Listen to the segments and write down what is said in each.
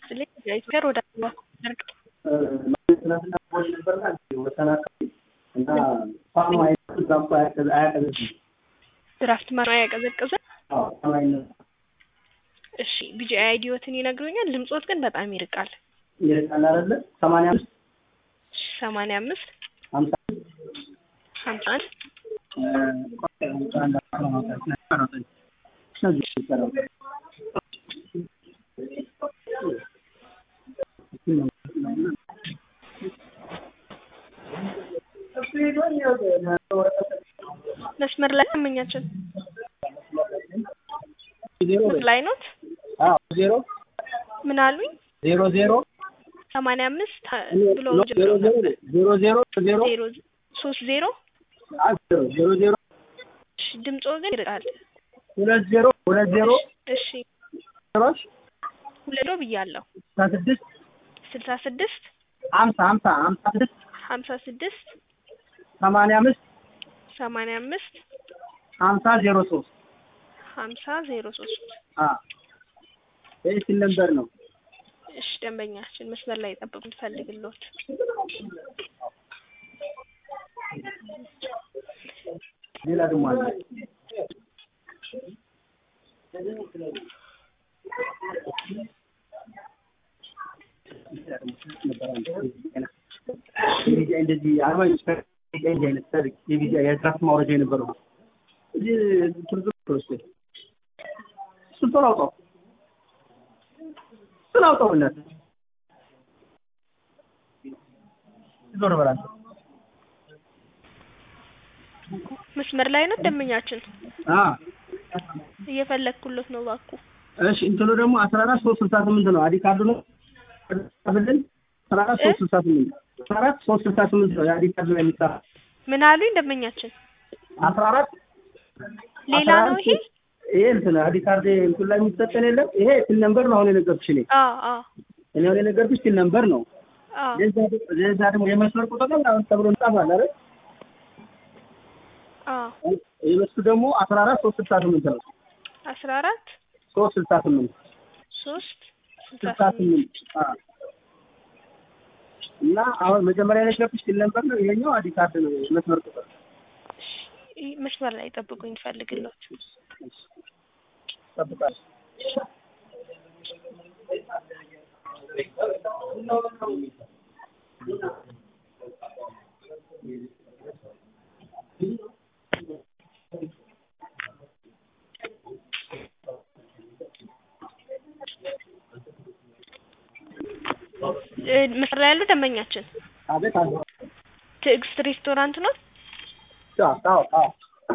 ይስጥልኝ የኢትዮጵያ ወደ ደርግ ትናንትና ቦል ነበርና ወሰን አካባቢ እና ፋኑ አይነት እዛ እኮ አያቀዘቅዝም። ድራፍት ማር አያቀዘቅዘ አዎ ፋኑ አይነት እሺ ቢጂአይ አይዲዎትን ይነግሩኛል። ድምጾት ግን በጣም ይርቃል። ይርቃል አይደለ? ሰማንያ አምስት ሰማንያ አምስት ሀምሳ ሀምሳ አንድ መስመር ላይ አመኛችን መስመር ላይ ኖት ዜሮ ምን አሉኝ? ዜሮ ዜሮ ሰማንያ አምስት ብሎ ዜሮ ዜሮ ዜሮ ዜሮ ዜሮ ዜሮ ሶስት ዜሮ ዜሮ ዜሮ እሺ ድምጾ ግን ይርቃል። ሁለት ዜሮ ሁለት ዜሮ እሺ ዜሮች ሁለት ብያለሁ። ስልሳ ስድስት ስልሳ ስድስት ሀምሳ ሀምሳ ሀምሳ ስድስት ሀምሳ ስድስት ሰማንያ አምስት ሰማንያ አምስት ሀምሳ ዜሮ ሶስት ሀምሳ ዜሮ ሶስት ይህ ሲል ነበር ነው። እሺ ደንበኛችን መስመር ላይ ጠብቁ እንፈልግሎት ሌላ ደግሞ አለ። የቢጂአይ እንደዚህ አርባ እንደዚህ አይነት ሰርግ የቢጂአይ የድራፍት ማውረጃ የነበረው እዚህ ቱሪዝም ፕሮስ እሱን ቶሎ አውጣው እሱን አውጣው እናት ዞር በላል መስመር ላይ ነው ደንበኛችን አ እየፈለግኩሎት ነው ባኩ እሺ እንትኑ ደግሞ አስራ አራት ሶስት ስልሳ ስምንት ነው አዲ ካርዱ ነው ብልን አስራ አራት ሶስት ስልሳ ስምንት አስራ አራት ሶስት ስልሳ ስምንት ነው የአዲ ካርዱ ላይ የሚጻፍ ምን አሉኝ ደንበኛችን አስራ አራት ሌላ ነው ይሄ ይሄ እንትን አዲ ካርድ እንትን ላይ የሚሰጠን የለም ይሄ ቲን ነምበር ነው አሁን የነገርኩሽ እኔ አ አ እኔ አሁን የነገርኩሽ ቲን ነምበር ነው አ ለዛ ለዛ ደግሞ የመስመር ቁጥር ነው አሁን ተብሎ እንጻፋለን አይደል አ የበሱ ደግሞ አስራ አራት ሶስት ስልሳ ስምንት ነው አስራ አራት ሶስት ስልሳ ስምንት ሶስት ስልሳ ስልሳ ስምንት ስምንት አ እና አሁን መጀመሪያ የነገርኩሽ ቲን ነምበር ነው ይሄኛው አዲ ካርድ ነው የመስመር ቁጥር እሺ፣ መስመር ላይ ጠብቁኝ እንፈልግሎት ጠብቃለሁ እ መስመር ላይ ያለው ደንበኛችን አቤት አለ ትዕግስት ሬስቶራንት ነው አዎ አዎ አዎ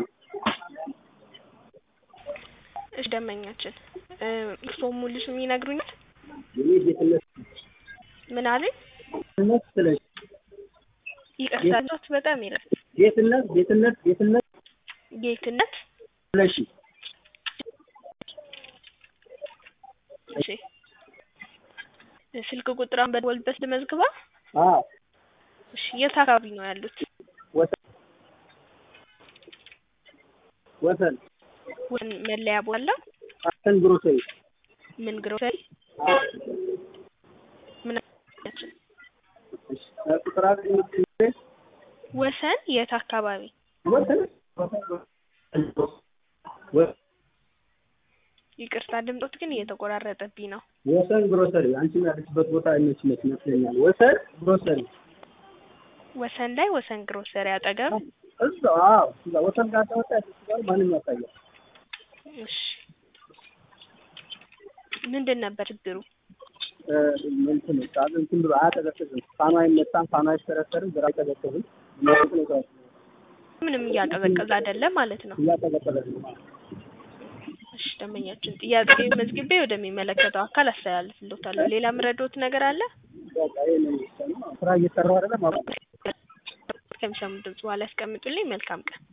እሺ ደንበኛችን እ እርስዎ ሙሉ ስም ይነግሩኛል እኔ ጌትነት ምን አሉኝ ጌትነት ስለሽ ይቅርታ ጮት በጣም ይላል ጌትነት ጌትነት ጌትነት ጌትነት ስለሽ እሺ ስልክ ቁጥሯን በደወልበት ልመዝግባ አዎ እሺ የት አካባቢ ነው ያሉት ወሰን ወሰን ወን መለያ ቦታለው አሰን ግሮሰሪ ምን ግሮሰሪ ምን አላችን እሺ ቁጥር አለ የምትይዘው ወሰን የት አካባቢ ወሰን ወ- ይቅርታ ድምጦት ግን እየተቆራረጠብኝ ነው ወሰን ግሮሰሪ አንቺም ያለችበት ቦታ እነሱ ይመስለኛል ወሰን ግሮሰሪ ወሰን ላይ ወሰን ግሮሰሪ አጠገብ እዛ አዎ እዛ ወሰን ጋር ተወጣ ጋር ማንም ያሳያል እሺ ምንድን ነበር ችግሩ እ እንትን ቃል እንትን ብሎ አያቀዘቅዝም ፋኑ አይመታም ፋኑ አይሽከረከርም ግራ አይቀዘቅዝም የሚያውቅ ነው ምንም እያቀዘቀዘ አይደለም ማለት ነው እያቀዘቀዘ ነው እሺ ደንበኛችን ጥያቄ መዝግቤ ወደሚመለከተው አካል አስተላልፍልዎታለሁ ሌላ ምረዶት ነገር አለ በቃ ይሄ ነው የሚሰማው ስራ እየሰራሁ አይደለም አሁን ከሚሰሙ ድምጽ በኋላ ያስቀምጡልኝ መልካም ቀን